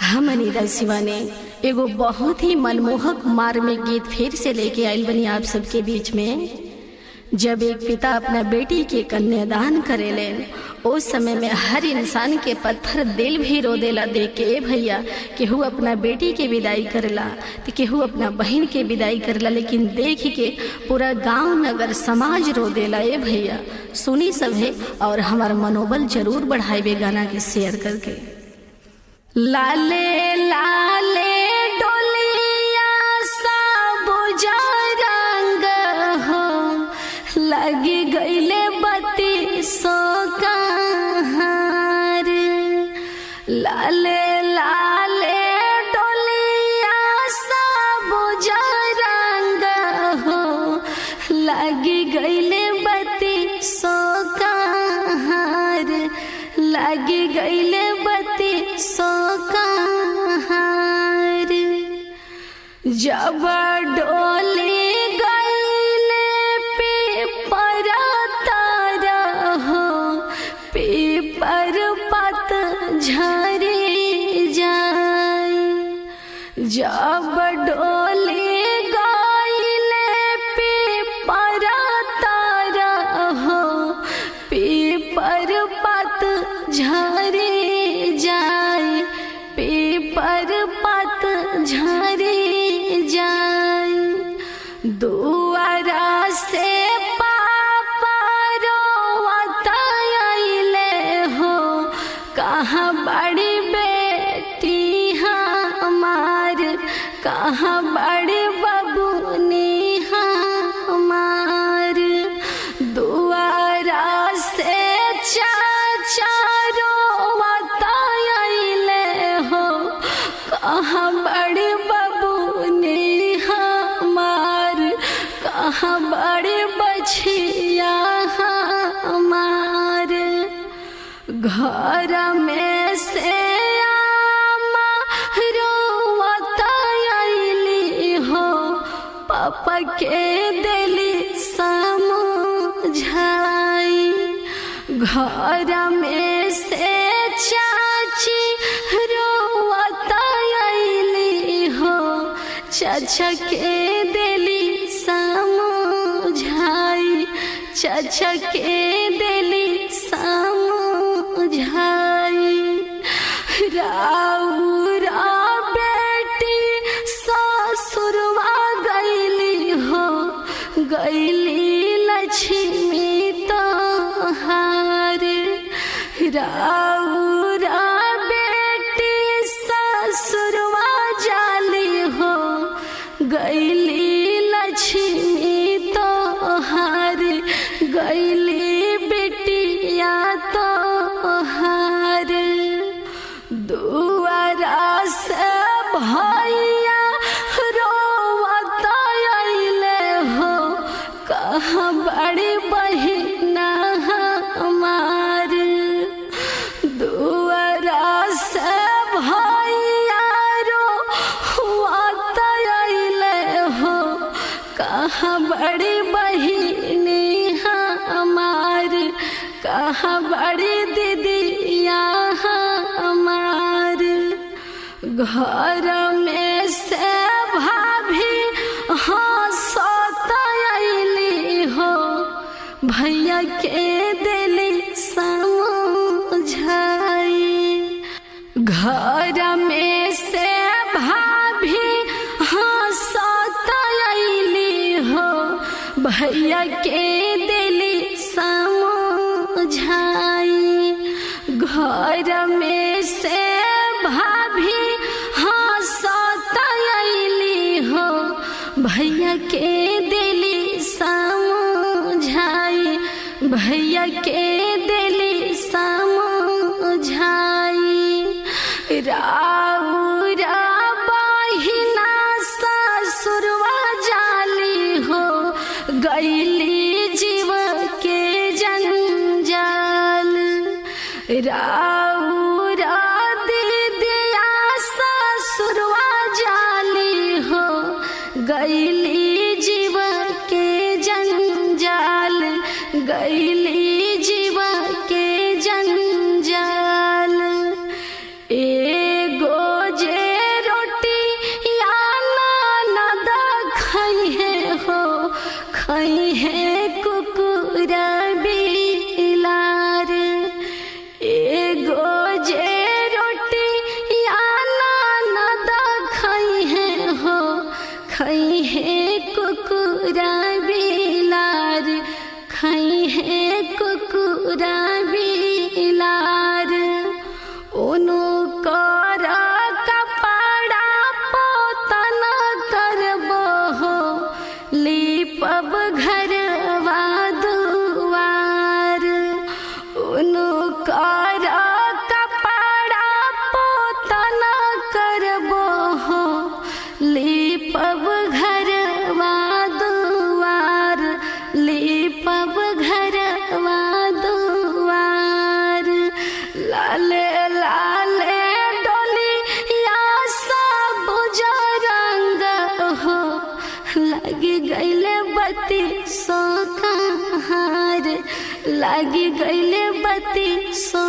हम अनिता शिवा ने एगो बहुत ही मनमोहक मार में गीत फिर से लेके आयल बनी आप सबके बीच में जब एक पिता अपना बेटी के कन्यादान करेलेन उस समय में हर इंसान के पत्थर दिल भी रो देला देख के ए भैया केहू अपना बेटी के विदाई करेला तो केहू अपना बहन के विदाई करेला लेकिन देख के पूरा गांव नगर समाज रो देला ए भैया सुनी सब है और हमारा मनोबल जरूर बढ़ाए गाना के शेयर करके लाले लाले डोलिया साबुजा रंग हो लगी गईले बत्ती सो कहार लाले लाले डोलिया साबुजा रंग हो लगी गईले बत्ती सो कहार लगी गईले बत्ती सो कहार जब डोली गईले पीपर तारा हो पीपर पत झरी जाए जब डोली गईले पीपर तारा हो पीपर पत झरी जाए पीपर पत झरी जाए दुआरा से पापा रोवतले हो कहाँ बड़ी बेटी हमार कहाँ बड़ी बबुनी हमार दुआरा से चाचा रोवतले हो कहाँ बड़ी बबुनी हमार कहाँ बड़ी बछिया हमार घर में से आमा रोवतली हो पापा के दिली समझाई घर में से चाची रोवतली हो चाचा के दिली समझाई चाचा के दिली समझाई राउरा बेटी ससुरवा गईली हो गईली लक्ष्मी तोहार राउरा बेटी ससुरवा जाली हो गईली लक्ष्मी तोहार गईली बेटिया तोहार दुआरा से भैया रोवतले हो कहाँ बड़ी बहिना हमार दुआरा से भैया रोवतले हो कहाँ बड़ी बहिनी हमार कहाँ बड़ी दीदिया हमार घर में से भाभी हंसतली हो भैया के दिली समझाई घर में से भाभी हंसतली हो भैया के दिली समझाई घर में से भाभी हंसतली हो भैया के दिली समझाई भैया के दिली समझाई राउरा बहिना ससुरवा जाली हो गईली जीव के जंजाल राउरा दीदिया ससुरवा जाली हो गईली जीव के जंजाल गईली जीव के जंजाल एगो जे कुकुरा बिलार खाई है कुकुरा बिलार उनु कर कपड़ा पोतन करबो हो लीपब घरवा दुआर उनु कर कपड़ा पोतन करबो हो लीपब घरवा दुआर लीपब घरवा दुआर लाले लाले डोली या सब रंग हो लगी गईले बत्ती सो कहार लगी गईले बत्ती सो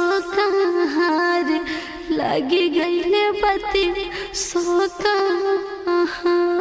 कहार लगी गईले बत्ती सो कहार